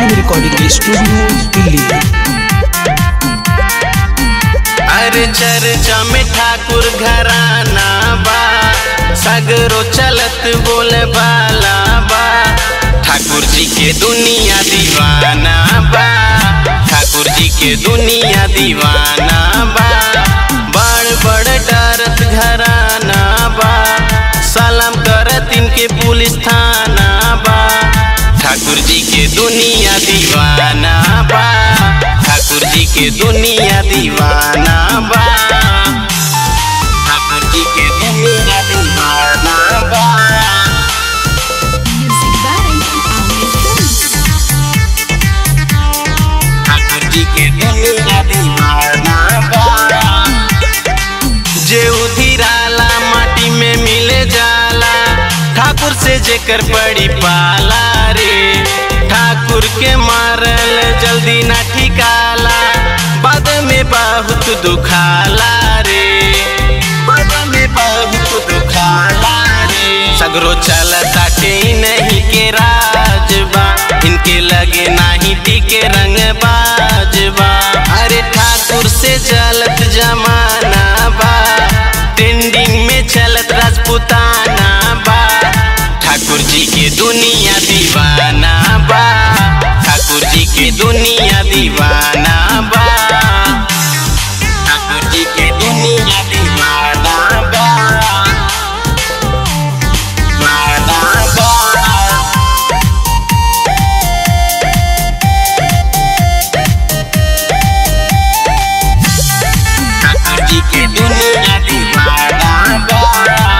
Film recording studio Delhi अरे चर्चा में ठाकुर घराना बा सगरो चलत बोले बाला बा ठाकुर जी के दुनिया दीवाना बा ठाकुर जी के दुनिया दीवाना बा बड़ बड़ डरत घराना बा सलाम करत इनके पुलिस थाना बा ठाकुर जी के दुनिया दीवाना बा ठाकुर जी के दुनिया दीवाना बा ठाकुर जी के दुनिया दीवाना बा Music by Amir Films. ठाकुर जी के दुनिया दीवाना बा जे उधिराला माटी में मिले जाला ठाकुर से जेकर पड़ी पाला रे ठाकुर के मारल जल्दी ना ठिकाला बाद में बहुत दुखाला रे बाद में बहुत दुखाला रे सगरो चलता नहीं के राजबा इनके लगे नाही टिके रंग बाजबा अरे ठाकुर से चलत जमाना बा ट्रेंडिंग में चलत राजपुताना बा ठाकुर जी के दुनिया दीवाना बा ठाकुर जी के दुनिया दीवाना बा ठाकुर जी के दुनिया दीवाना बा दीवाना बा ठाकुर जी के दुनिया दीवाना बा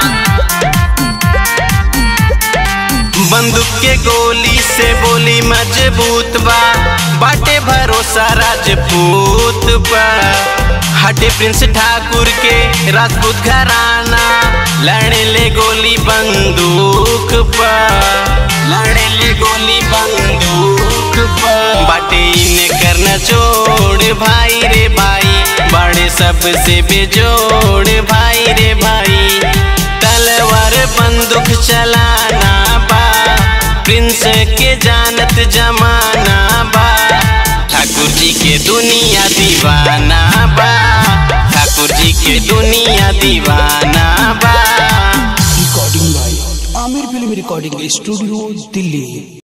बंदूक के गोली से बोली मजबूत बा बाटे भरोसा राजपूत बा हटे प्रिंस ठाकुर के राजपूत घराना लड़े ले गोली बंदूक पा लड़े ले गोली बंदूक पा बाटे इन्हें करना छोड़ भाई रे भाई बड़े सबसे बेजोड़ भाई रे भाई तलवार बंदूक चलाना बा प्रिंस के जानत जमाना बा ठाकुर जी के दुनिया दीवाना बा ठाकुर जी के दुनिया दीवाना बा recording by Aamir film recording studio Delhi